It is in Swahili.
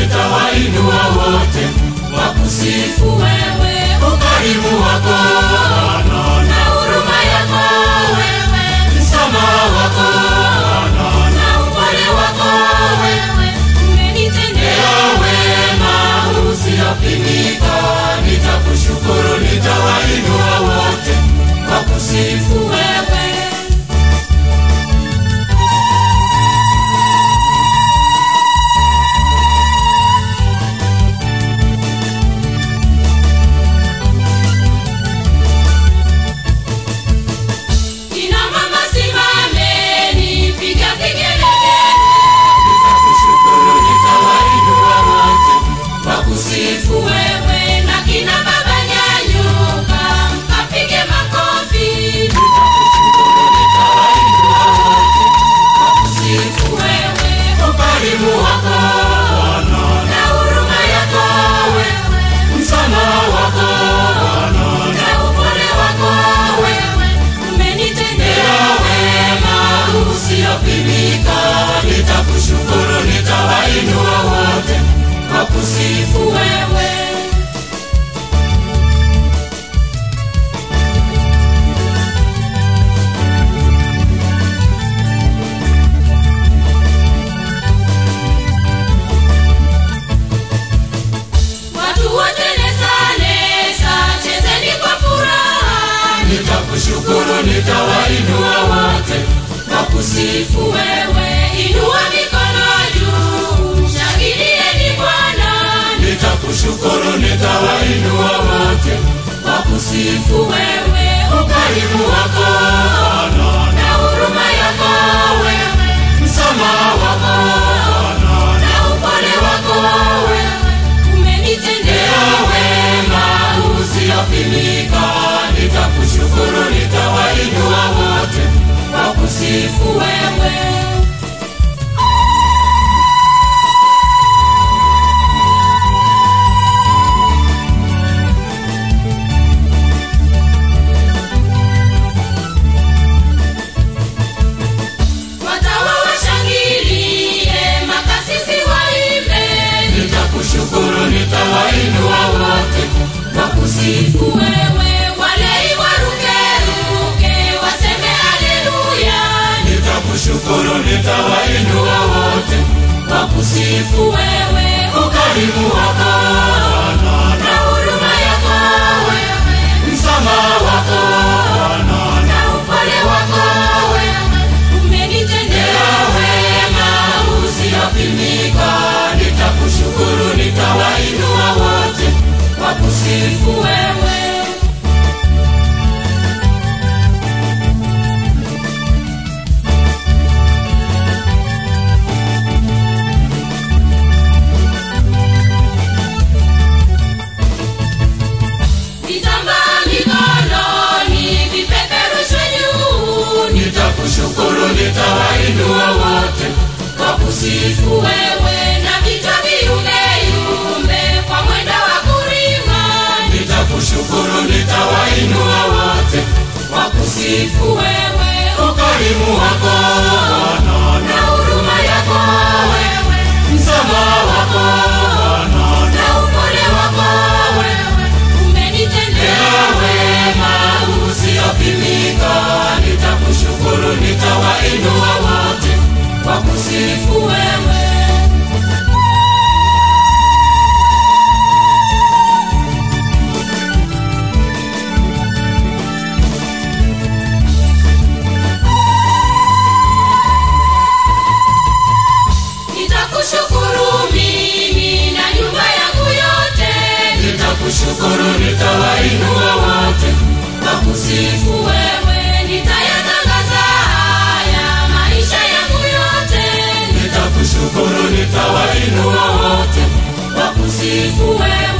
nitawainua wote wakusifu wewe ukarimu wako Bwana na huruma yako wewe msamaha wako Bwana na upole wako wewe umenitendea ya wema usiopimika nitakushukuru nitawainua wote wakusifu wewe Kina mama simameni, piga vigelegele. nitakushukuru nitawainua wote wakusifu Wewe na kina baba nyanyuka, kapige makofi. nitakushukuru nitawainua wote wakusifu Wewe ukarimu wako Bwana na huruma yako wewe, msamaha wako Bwana na upole wako wewe, umenitendea ya wema usiopimika nitakushukuru nitawainua wote wakusifu wewe. Watu wote nesa nesa, chezeni kwa furaha. nitakushukuru nitawainua wote wakusifu Wewe inua mikono juu, shangilieni Bwana. nitakushukuru nitawainua wote wakusifu Wewe ukarimu wako Bwana na huruma yako wewe, msamaha wako Bwana na upole wako wewe, umenitendea ya wema usiopimika nitakushukuru nitawainua wote wakusifu wewe. Watawa washangilie, makasisi waimbe, nitakushukuru nitawainua wote wakusifu wewe walei warukeruke, waseme haleluya. nitakushukuru nitawainua wote wakusifu Wewe ukarimu wako Bwana na huruma yako wewe, msamaha wako Bwana na upole wako wewe, umenitendea ya wema usiopimika nitakushukuru nitawainua wote wakusifu wewe. Vitambaa mikononi, vipeperushwe juu, nitakushukuru nitawainua wote wakusifu wewe na vichwa viumbeyumbe kwa mwendo wa kurima. nitakushukuru nitawainua wote wakusifu Wewe ukarimu wako Bwana na huruma yako wewe, msamaha wako Bwana na upole wako wewe, umenitendea ya wema usiopimika nitakushukuru nitawainua wote wakusifu wewe. Nitakushukuru mimi na nyumba yangu yote, nitakushukuru nitawainua wote wakusifu wewe nitayatangaza haya maisha yangu yote, nitakushukuru nitawainua wote wakusifu wewe